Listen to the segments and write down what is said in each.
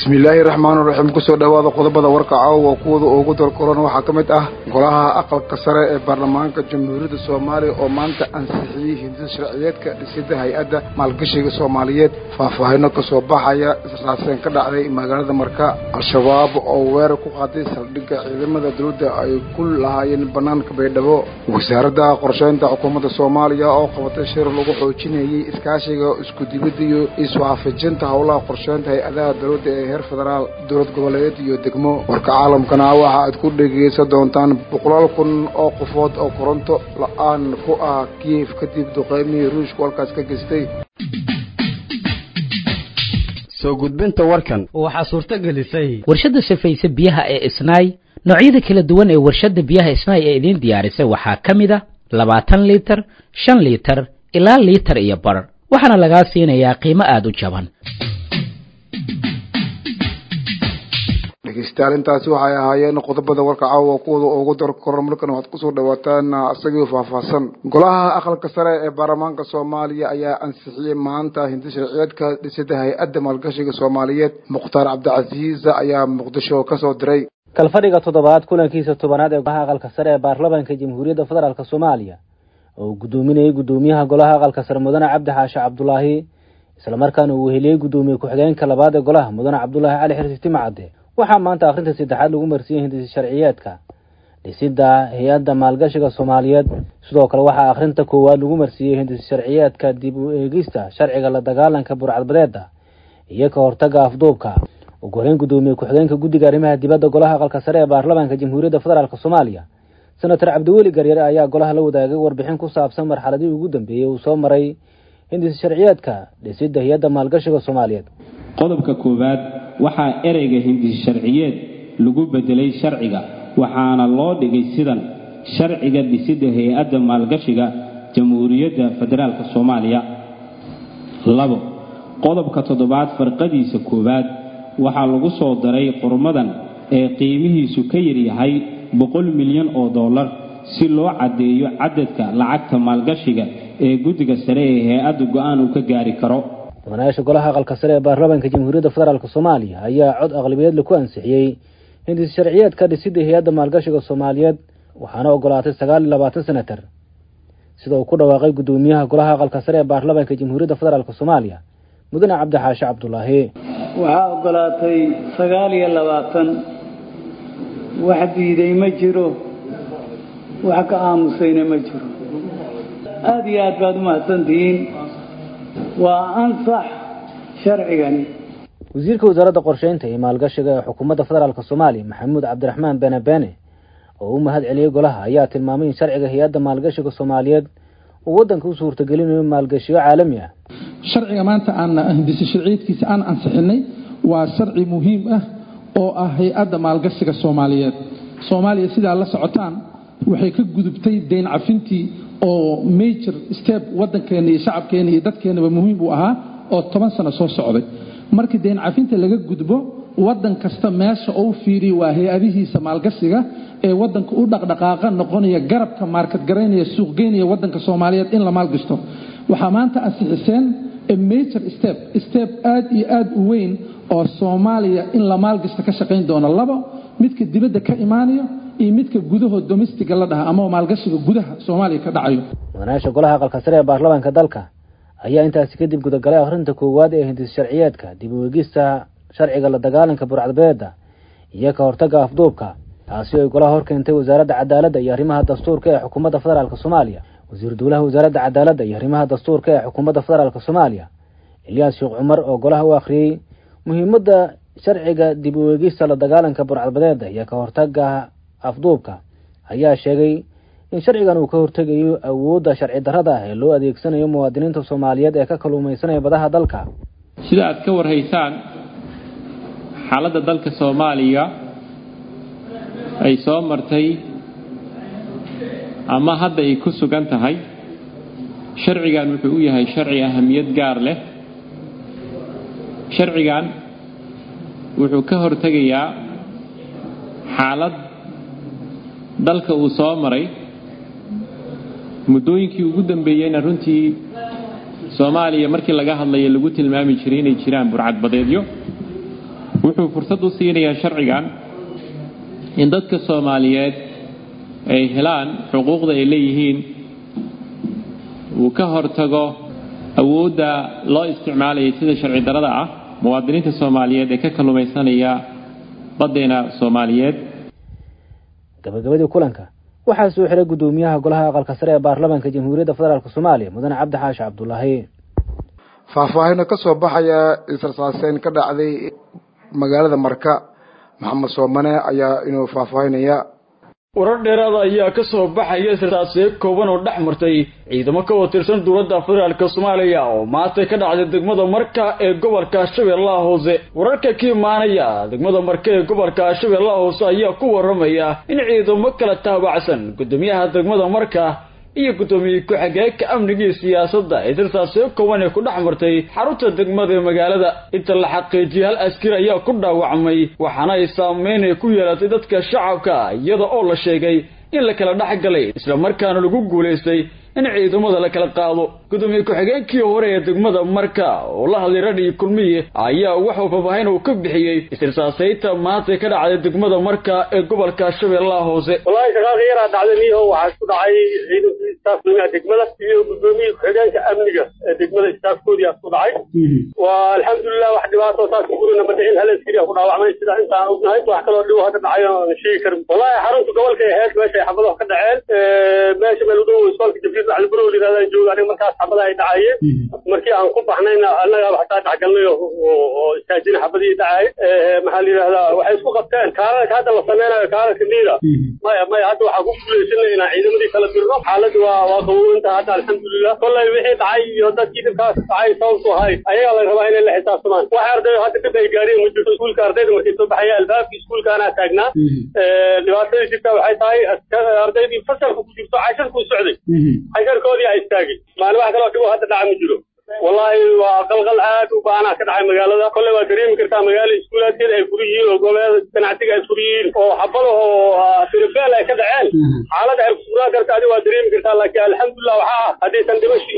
bismillaahi raxmaani raxiim kusoo dhowaada qodobada warka caawa kuwada ugu dalkoran waxaa ka mid ah golaha aqalka sare ee baarlamaanka jamhuuriyadda soomaaliya oo maanta ansixiyey hindida sharciyeedka dhisida hay-adda maalgashiga soomaaliyeed faahfaahino kasoo baxaya israaseen ka dhacday magaalada marka al-shabaab oo weerar ku qaaday saldhigga ciidamada dowladda ay ku lahaayeen banaanka baydhabo wasaaradda qorsheynta xukuumadda soomaaliya oo qabatay shir lagu xoojinayey iskaashiga iskudibidda iyo iswaafajinta howlaha qorsheynta hay-adaha dowladda ee heer federaal dowlad goboleed iyo degmo warka caalamkana waxa aad ku dhegaysan doontaan boqolaal kun oo qofood oo koronto la-aan ku ah kiyef kadib duqeymihii ruushku halkaas ka geystay soo gudbinta warkan waxaa suurto gelisay warshadda safayse biyaha ee isnaay noocyada kala duwan ee warshadda biyaha isnaay ee idiin diyaarisay waxaa ka mid a labaatan liitar shan liitar ilaa liitar iyo bar waxaana lagaa siinayaa qiimo aada u jaban dhegeystayaal intaasi waxay ahaayeen qodobada warka caawa kuwada ugu dar koran markan waxaad kusoo dhawaataan isagii faahfaahsan golaha aqalka sare ee baarlamaanka soomaaliya ayaa ansixiyey maanta hindi sharciyeedka dhisida hay-adda maalgashiga soomaaliyeed mukhtaar cabdicasiis ayaa muqdisho kasoo diray kalfadhiga toddobaad kulankiisa tobanaad ee golaha aqalka sare ee baarlamaanka jamhuuriyadda federaalk soomaaliya oo uu guddoominayay guddoomiyaha golaha aqalka sare mudane cabdi xaashe cabdulaahi islamarkaana uu weheliyey guddoomiye ku-xigeenka labaad ee golaha mudane cabdulaahi cali xirsi timacadde waxaa maanta akhrinta saddexaad lagu marsiiyey hindisi sharciyeedka dhisidda hay-adda maalgashiga soomaaliyeed sidoo kale waxaa akhrinta koowaad lagu marsiiyey hindisi sharciyeedka dib u eegista sharciga la dagaalanka burcadbadeeda iyo ka hortaga afduubka ugu horeyn guddoomiye ku-xigeenka guddiga arrimaha dibadda golaha aqalka sare ee baarlamaanka jamhuuriyadda federaalk soomaaliya senator cabdiweli garyare ayaa golaha la wadaagay warbixin ku saabsan marxaladii ugu dambeeyey uu soo maray hindisi sharciyeedka dhisidda hay-adda maalgashiga soomaaliyeed qodobka koowaad waxaa ereyga hindisi sharciyeed lagu bedelay sharciga waxaana loo dhigay sidan sharciga dhisidda hay-adda maalgashiga jamhuuriyadda federaalk soomaaliya labo qodobka toddobaad farqadiisa koowaad waxaa lagu soo daray qormadan ee qiimihiisu ka yaryahay boqol milyan oo dollar si loo caddeeyo cadadka lacagta maalgashiga ee guddiga sare ee hay-adda go-aan uu ka gaari karo mudanayaasha golaha aqalka sare ee baarlamaanka jamhuuriyadda federaalk soomaaliya ayaa cod aqlibiyeedle ku ansixiyey hindisi sharciyeedka dhisidda hay-adda maalgashiga soomaaliyeed waxaana ogolaatay sagaal iyo labaatan senatar sida uu ku dhawaaqay guddoomiyaha golaha aqalka sare ee baarlamaanka jamhuuriyadda federaalk soomaaliya mudane cabdi xaashe cabdulaahi waxaa ogolaatay sagaal iyo labaatan wax diiday ma jiro wax ka aamusayna ma jiro aada iyo aad baad u mahadsantihiin waa ansax sharcigani wasiirka wasaaradda qorsheynta iyo maalgashiga ee xukuumadda federaalk soomaaliya maxamuud cabdiraxmaan bene bene oo u mahad celiyey golaha ayaa tilmaamay in sharciga hay-adda maalgashiga soomaaliyeed uu waddanka u suurtagelinayo maalgashiyo caalami ah sharciga maanta aan hindisi sharciyeedkiisa aan ansixinay waa sharci muhiim ah oo ah hay-adda maalgashiga soomaaliyeed soomaaliya sidaa la socotaan waxay ka gudubtay deyn cafintii oo major step waddankeena iyo shacabkeena iyo dadkeenaba muhiim uu ahaa oo toban sano soo socday markii deyn cafinta laga gudbo waddan kasta meesha uu fiiriyo waa hay-adihiisa maalgashiga ee waddanka u dhaqdhaqaaqa noqonaya garabka maarkadgaraynaya suuqgeynaya waddanka soomaaliyeed in la maalgashto waxaa maanta ansixiseen major step step aad iyo aad u weyn oo soomaaliya in la maalgashto ka shaqayn doono labo midka dibadda ka imaanayo iyo midka gudaho domestiga la dhaha ama maalgashiga gudaha soomaaliya ka dhacayo mudanayaasha golaha aqalka sare ee baarlamaanka dalka ayaa intaasi kadib gudagalay akhrinta koowaad ee hindisi sharciyeedka dib u eegista sharciga la dagaalanka burcadbeeda iyo ka hortaga afduubka taasi oo ay golaha hor keentay wasaaradda cadaaladda iyo arrimaha dastuurka ee xukuumadda federaalk soomaaliya wasiir dowlaha wasaaradda cadaaladda iyo arrimaha dastuurka ee xukuumadda federaalk soomaaliya ilyaas sheekh cumar oo golaha u akhriyey muhiimadda sharciga dib u eegista la dagaalanka burcadbadeeda iyo ka hortaga afduubka ayaa sheegay in sharcigan uu ka hortegayo awoodda sharci darrada ah ee loo adeegsanayo muwaadiniinta soomaaliyeed ee ka kaluumaysanaya badaha dalka sida aad ka warhaysaan xaaladda dalka soomaaliya ay soo martay ama hadda ay ku sugan tahay sharcigan wuxuu u yahay sharci ahamiyad gaar leh sharcigan wuxuu ka hortegayaa xaalad dalka uu soo maray muddooyinkii ugu dambeeyeyna runtii soomaaliya markii laga hadlayo lagu tilmaami jiray inay jiraan burcadbadeedyo wuxuu fursad u siinayaa sharcigan in dadka soomaaliyeed ay helaan xuquuqda ay leeyihiin uu ka hortago awoodda loo isticmaalayay sida sharci darada ah muwaadiniinta soomaaliyeed ee ka kalluumaysanaya baddeena soomaaliyeed gabagabadii kulanka waxaa soo xiray guddoomiyaha golaha aqalka sare ee baarlamaanka jamhuuriyadda federaalk soomaaliya mudane cabdi xaashi cabdulaahi faahfaahino ka soo baxaya israsaaseyn ka dhacday magaalada marka maxamed soomane ayaa inuu faahfaahinaya warar dheeraada ayaa ka soo baxaya israsaasee kooban oo dhex martay ciidamo ka watirsan dowladda federaalk soomaaliya oo maanta ka dhacday degmada marka ee gobolka shabeellaha hoose wararka ka imaanaya degmada marka ee gobolka shabeellaha hoose ayaa ku waramaya in ciidamo kala taabacsan guddoomiyaha degmada marka iyo guddoomiye ku-xigeenka amnigii siyaasadda ee sirtaasee kooban ee ku dhex martay xarunta degmada ee magaalada inta la xaqiijiyay hal askari ayaa ku dhaawacmay waxaana ay saameyn ay ku yeelatay dadka shacabka iyada oo la sheegay in la kala dhex galay isla markaana lagu guulaystay in ciidamada la kala qaado guddoomiye ku-xigeenkii hore ee degmada marka oo la hadlay radhii kulmiye ayaa wuxuu faahfaahin uu ka bixiyey isirsaasayta maanta ka dhacday degmada marka ee gobolka shabeellaha hoose wallaahi shaqaaqa yaraa dhacday niyaho waxaa isku dhacay ciidankii istaafka degmada iyo guddoomiye ku-xigeenka amniga ee degmada istaafkoodii aa isku dhacay waa alxamdulilah wax dhibaato saas gurina ma dhicin hal askari ku dhaawacmay sida intaan ognahay wax kaloo dhibo hadda dhacay aan sheegi karin wallaahi xarunta gobolka ay ahayd meesha ay xabadaha ka dhaceen meesha meel u dhow isbaalka jabriil macaliburo yidhahdaan jooga aniga markaas xabada ay dhacayeen markii aan ku baxnayna annaga xataa dhexgalnay oo istaajina xabadii dhacay maxaa la yidhahdaa waxay isku qabteen kaalalka hadda la sameynayo kaalalka niida maya maya hadda waxaa ku guulaysanay inaan ciidamadii kala dirno xaaladda waa waa qaboowinta hadda alxamdulilah kollay wixii dhacay iyo dadkii dhibkaas dhacay sababtu ahay ayagaa la rabaa inay la xisaabtamaan wax arday hadda dib ay gaareen ma jirto iskuulka ardayda markay soo baxaya albaabka iskuulkaanaa taagnaa dhibaatadii jirta waxay tahay ardaydii fasalka ku jirto casharkuu socday casharkoodii a istaagay maalin wax kaloo dhibo hadda dhaca ma jiro wallaahi waa qalqal aad u baanaa ka dhacay magaalada kolley waa dareemi kartaa magaala iskuulaadkeeda ay fur yihiin oo goboleeda ganacsiga ay fur yihiin oo xabada oo firifeel ay ka dhaceen xaaladda ay kusugnaan karta adi waa dareemi kartaa laakiin alxamdulilah waxaa ah haddaysan dhimashi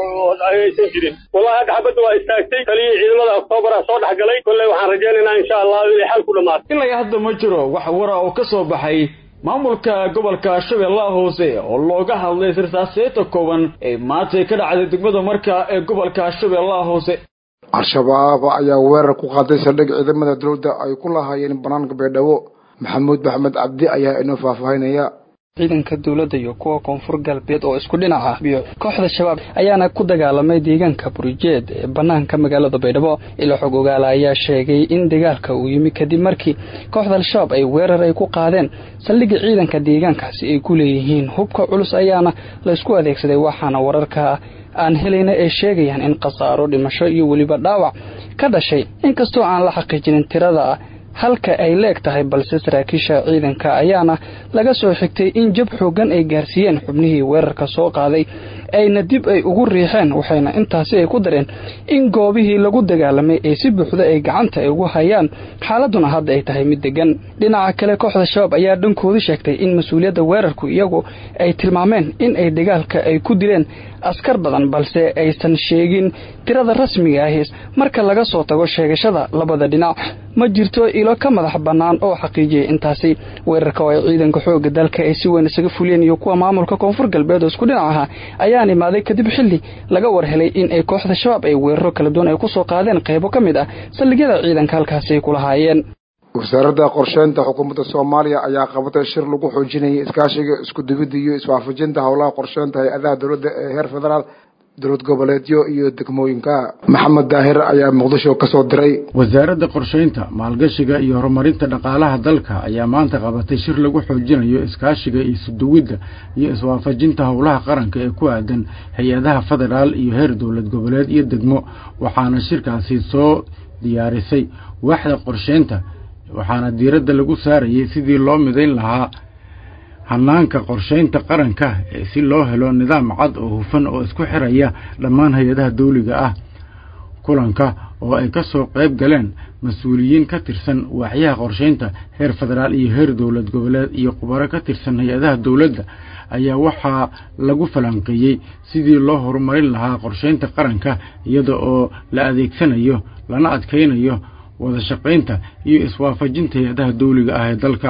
aysan jirin wallahi hadda xabadda waa istaagtay taliyii ciidamada oktoobaraa soo dhex galay kolley waxaan rajaynaynaa insha allahu inay xal ku dhamaato ilaa hadda ma jiro wax wara oo ka soo baxay maamulka gobolka shabeellaha hoose oo looga hadlay sirsaaseeta kooban ee maantay ka dhacday degmada marka ee gobolka shabeellaha hoose al-shabaab ayaa weerar ku qaaday saldhig ciidamada dowladda ay ku lahaayeen banaanka beedhabo maxamuud maxamed cabdi ayaa inoo faahfaahinaya ciidanka dowladda iyo kuwa koonfur galbeed oo isku dhinac ah iyo kooxda shabaab ayaana ku dagaalamay deegaanka burijeed ee bannaanka magaalada baydhabo ilo xog ogaala ayaa sheegay in dagaalka uu yimi kadib markii kooxda al-shabaab ay weerar ay ku qaadeen saldhigga ciidanka deegaankaasi ay ku leeyihiin hubka culus ayaana laysku adeegsaday waxaana wararka aan helayna ay sheegayaan in khasaaro dhimasho iyo weliba dhaawac ka dhashay inkastoo aan la xaqiijinin tirada halka ay leeg tahay balse saraakiisha ciidanka ayaana laga soo xigtay in jab xooggan ay gaarsiiyeen xubnihii weerarka soo qaaday ayna dib ay ugu riixeen waxayna intaasi ay ku dareen in goobihii lagu dagaalamay ay si buuxda ay gacanta ay ugu hayaan xaaladuna hadda ay tahay mid degan dhinaca kale kooxda shabaab ayaa dhankoodu sheegtay in mas-uuliyadda weerarku iyagu ay tilmaameen in ay dagaalka ay ku dileen askar badan balse aysan sheegin tirada rasmiga ahi marka laga soo tago sheegashada labada dhinac ma jirto ilo ka madax bannaan oo xaqiijiyay intaasi weerarka oo ay ciidanka xoogga dalka ay si weyn isaga fuliyeen iyo kuwa maamulka koonfur galbeed oo isku dhinac ahaa ayaan imaaday kadib xilli laga war helay in ay kooxda shabaab ay weeraro kala duwan ay ku soo qaadeen qaybo ka mid ah saldhigyada ciidanka halkaasi ay ku lahaayeen wasaaradda qorsheynta xukuumadda soomaaliya ayaa qabatay shir lagu xoojinayay iskaashiga isku dubidda iyo iswaafajinta howlaha qorsheynta hay-adaha dowladda ee heer federaal dowlad goboleedyo iyo degmooyinka maxamed daahir ayaa muqdisho ka soo diray wasaaradda qorsheynta maalgashiga iyo horumarinta dhaqaalaha dalka ayaa maanta qabatay shir lagu xoojinayo iskaashiga iyo isuduwidda iyo iswaafajinta howlaha qaranka ee ku aadan hay-adaha federaal iyo heer dowlad goboleed iyo degmo waxaana shirkaasi soo diyaarisay waaxda qorsheynta waxaana diiradda lagu saarayay sidii loo midayn lahaa hanaanka qorsheynta qaranka ee si loo helo nidaam cad oo hufan oo isku xiraya dhammaan hay-adaha dawliga ah kulanka oo ay ka soo qayb galeen mas-uuliyiin ka tirsan waaxyaha qorsheynta heer federaal iyo heer dowlad goboleed iyo khubaro ka tirsan hay-adaha dowladda ayaa waxaa lagu falanqeeyey sidii loo horumarin lahaa qorsheynta qaranka iyada oo la adeegsanayo lana adkaynayo wada shaqaynta iyo iswaafajinta hay-adaha dawliga ah ee dalka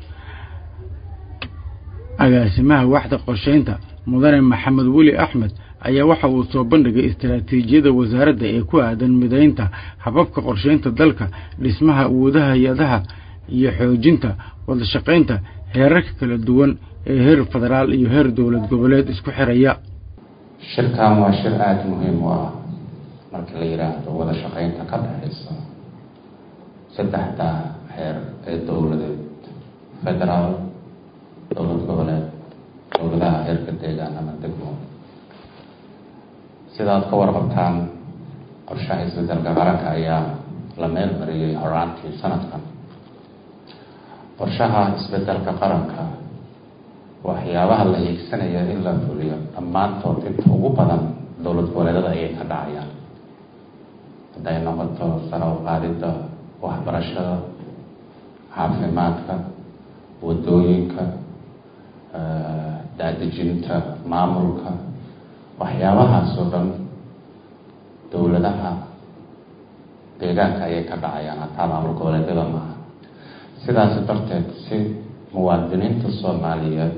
agaasimaha waxda qorshaynta mudane maxamed weli axmed ayaa waxa uu soo bandhigay istaraatiijiyada wasaaradda ee ku aadan midaynta hababka qorshaynta dalka dhismaha awoodaha hay-adaha iyo xoojinta wada shaqaynta heerarka kala duwan ee heer federaal iyo heer dowlad goboleed isku xiraya shirkan waa shir aada muhiim u ah marka la yidhaahdo wada shaqaynta ka dhexaysa saddexda heer ee dowladeed federaal dowlad goboleed dowladaha heerka deegaan ama degmo sidaad ka warqabtaan qorshaha isbedelka qaranka ayaa la meel mariyey horaantii sanadkan qorshaha isbedelka qaranka waxyaabaha la hiigsanaya in la fuliyo dhammaantood inta ugu badan dowlad goboleedada ayay ka dhacayaan hadday noqoto sara u qaadidda waxbarashada caafimaadka wadooyinka daadejinta maamulka waxyaabahaas oo dhan dowladaha deegaanka ayay ka dhacayaan hataa maamul goboleedyada maaha sidaas darteed si muwaadiniinta soomaaliyeed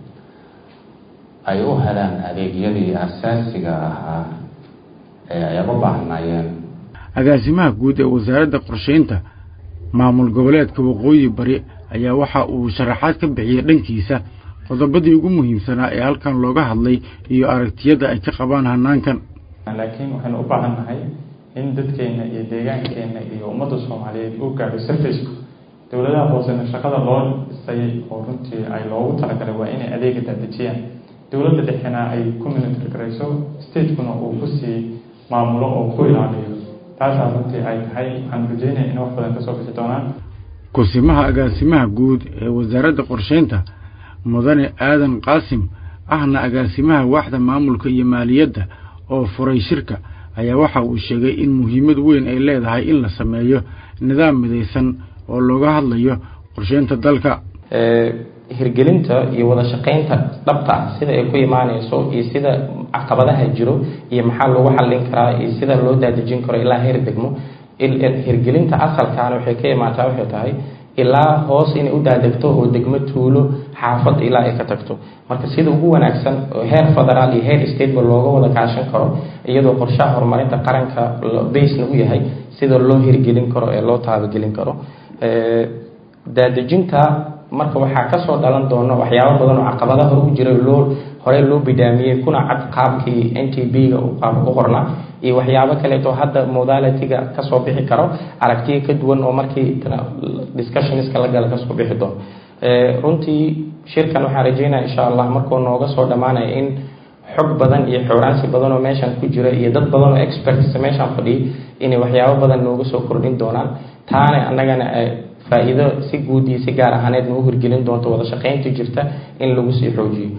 ay u helaan adeegyadii asaasiga ahaa ee ay uga baahnaayeen agaasimaha guud ee wasaaradda qorshaynta maamul goboleedka waqooyi bari ayaa waxa uu sharaxaad ka bixiyey dhankiisa qodobadii ugu muhiimsanaa ee halkan looga hadlay iyo aragtiyada ay ka qabaan hanaankan laakiin waxaynu u baahan nahay in dadkeena iyo deegaankeenna iyo ummadda soomaaliyeed uu gaadho surfacku dowladaha hoosena shaqada loo dhisay oo runtii ay loogu talagalay waa inay adeega daadejiyaan dowladda dhexena ay ku monitor garayso statekuna uu kusii maamulo oo ku ilaaliyo taasaa runtii ay tahay waxaan rajeynaya in wax badan kasoo bixi doonaan kusimaha agaasimaha guud ee wasaaradda qorshaynta mudane aadan qaasim ahna agaasimaha waaxda maamulka iyo maaliyadda oo furay shirka ayaa waxa uu sheegay in muhiimad weyn ay leedahay in la sameeyo nidaam midaysan oo looga hadlayo qorshaynta dalka hirgelinta iyo wada shaqaynta dhabta ah sida ay ku imaaneyso iyo sida caqabadaha jiro iyo maxaa lagu xallin karaa iyo sida loo daadejin karo ilaa heer degmo hirgelinta asalkaana waxay ka imaataa waxay tahay ilaa hoos inay u daadegto oo degmo tuulo xaafad ilaa ay ka tagto marka sida ugu wanaagsan oo heer federaal iyo heer stateba looga wada kaashan karo iyadoo qorshaha horumarinta qaranka basena u yahay sida loo hirgelin karo ee loo taabagelin karo daadejinta marka waxaa kasoo dhalan doona waxyaabo badan oo caqabada hore u jira loo horey loo bidaamiyey kuna cad qaabkii n t b-ga qaab u qorna iyo waxyaabo kaleeto hadda modalitiga kasoo bixi karo aragtiya ka duwan oo markii discussionska la gala kasoo bixi doono runtii shirkan waxaan rajeynaya insha allah markuu nooga soo dhammaanaya in xog badan iyo xooraansi badan oo meeshan ku jira iyo dad badan oo experts meeshan fadhiya inay waxyaabo badan nooga soo kordhin doonaan taana annagana faa-iido si guud iyo si gaar ahaaneed noo hirgelin doonto wada shaqaynta jirta in lagu sii xoojiyo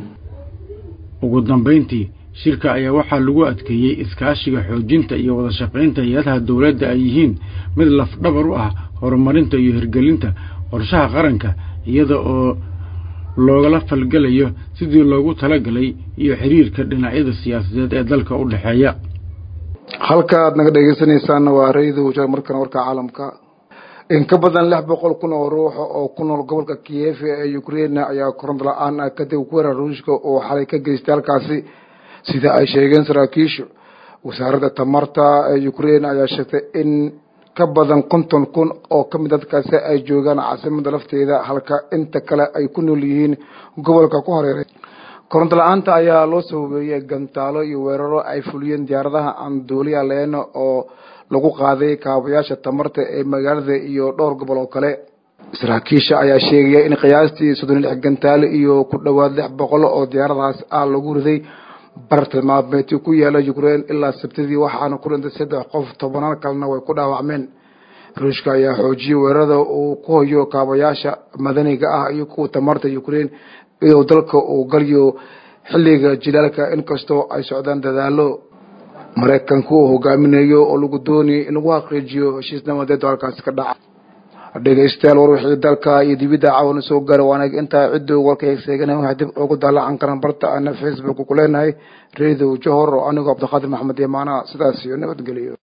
ugu dambayntii shirka ayaa waxaa lagu adkeeyey iskaashiga xoojinta iyo wada shaqaynta hay-adaha dowladda ay yihiin mid lafdhabar u ah horumarinta iyo hirgelinta qorshaha qaranka iyada oo loogala falgelayo sidii loogu talagalay iyo xiriirka dhinacyada siyaasadeed ee dalka u dhexeeya halka aad naga dhegeysanaysaanna waa rayida wajar markana warka caalamka in ka badan lix boqol kun oo ruuxa oo ku nool gobolka kiev ee ukraine ayaa koronto la-aan ah kadib weerar ruushka oo xalay ka geystay halkaasi sida ay sheegeen saraakiishu wasaaradda tamarta ee ukraine ayaa sheegtay in ka badan konton kun oo ka mid dadkaasi ay joogaan caasimada lafteeda halka inta kale ay ku nool yihiin gobolka ku horeeray koronto la-aanta ayaa loo sababeeyey gantaalo iyo weeraro ay fuliyeen diyaaradaha aan duuliya leen oo lagu qaaday kaabayaasha tamarta ee magaalada iyo dhowr gobol oo kale saraakiisha ayaa sheegaya in qiyaastii soddon iyo lix gantaale iyo ku dhowaad lix boqol oo diyaaradahaas ah lagu riday bartilmaameedki ku yaala ukraine ilaa sabtidii waxaana ku dhintay saddex qof tobanaan kalena way ku dhaawacmeen ruushka ayaa xoojiyey weerarada uu ku hoyo kaabayaasha madaniga ah iyo kuwa tamarta ukraine iyadoo dalka uu galiyo xilliga jilaalka inkastoo ay socdaan dadaalo maraykanku uu hogaaminayo oo lagu doonayay in lagu xaqiijiyo heshiis nabadeed oo halkaasi ka dhaca dhegeystayaal war wixii dalka iyo dibidda caawana soo gaara waanag intaa cidduu warka heegseegana waxay dib ugu daallacan karaan barta ana facebook ku leenahay reedow johor oo anigoo cabdiqaadir maxamed yamaana sidaas iyo nabadgeliyo